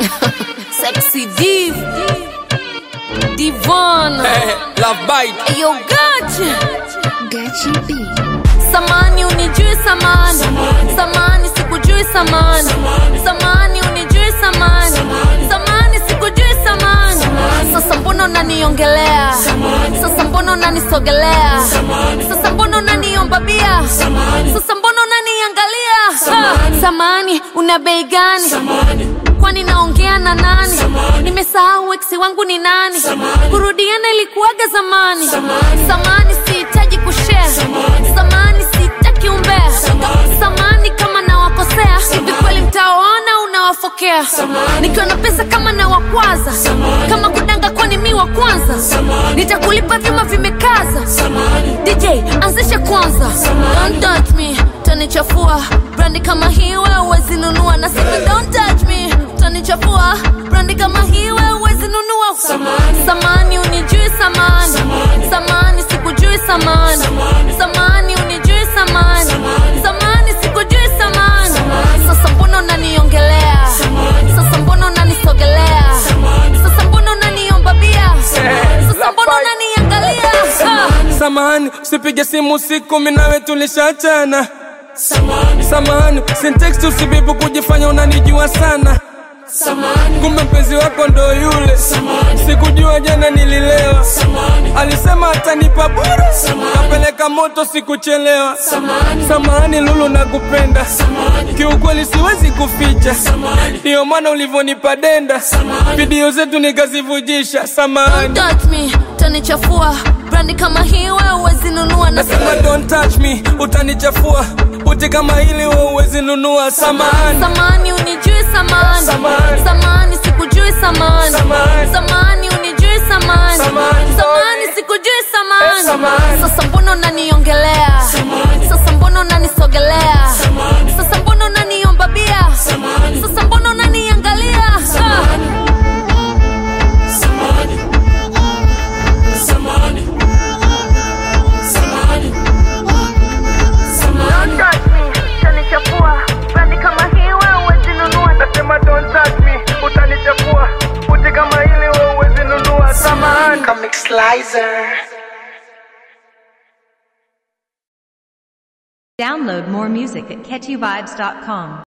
Sexy Div. Divon. Love bite. Ayo gachi. Gachi B. Samani unijui samani. Samani sikujui samani. Samani unijui samani. Samani sikujui samani. Sasa mbona unaniongelea? Sasa mbona unanisogelea? Sasa mbona unaniomba bia? Sasa mbona unaniangalia? Ha, Samani una bei gani? kwani naongea na nani nimesahau eksi wangu ni nani kurudiana ilikuwaga zamani samani sihitaji kushare samani sihitaki umbea samani kama nawakosea hivi kweli mtawaona unawafokea nikiwa na pesa kama nawakwaza kama kudanga kwani mi wa kwanza nitakulipa vyuma vimekaza dj anzishe kwanza don't touch me tanichafua brandi kama hii wewe huwezi nunua na sasa don't touch me tanichafua brandi kama hii wewe huwezi nunua samani unijui samani samani sikujui samani samani unijui samani samani sikujui samani sasa mbona unaniongelea sasa mbona unanisogelea sasa mbona unaniomba bia sasa mbona unaniangalia Ah. Samahani, usipige simu usiku, mimi nawe tulishachana. Samahani, sintext usibibu kujifanya unanijua sana. Kumbe mpenzi wako ndo yule, sikujua jana nililewa. Alisema atanipa bure, kapeleka moto sikuchelewa. Samahani Lulu, nakupenda kiukweli, siwezi kuficha, ndiyo maana ulivyonipa denda, video zetu nikazivujisha. Samahani. Don't touch me, tanichafua brandi kama hii wewe huwezi nunua na Nasema don't touch me, utanichafua. Uti kama hili wewe huwezi nunua. Samahani, samani unijui samani Samani. samani sikujui samani Samani. samani unijui samani Samani. samani sikujui Eh, samani samani. sasa mbona unaniongelea sasa mbona unanisogelea sasa mbona unaniomba bia sasa mbona unaniangalia Ah. Don't touch me, tanichafua brandi kama hii wewe huwezi nunua nasema don't touch me, utanichafua. Uti kama hili wewe huwezi nunua. Samahani. Comic Slicer. Download more music at catchyvibes.com.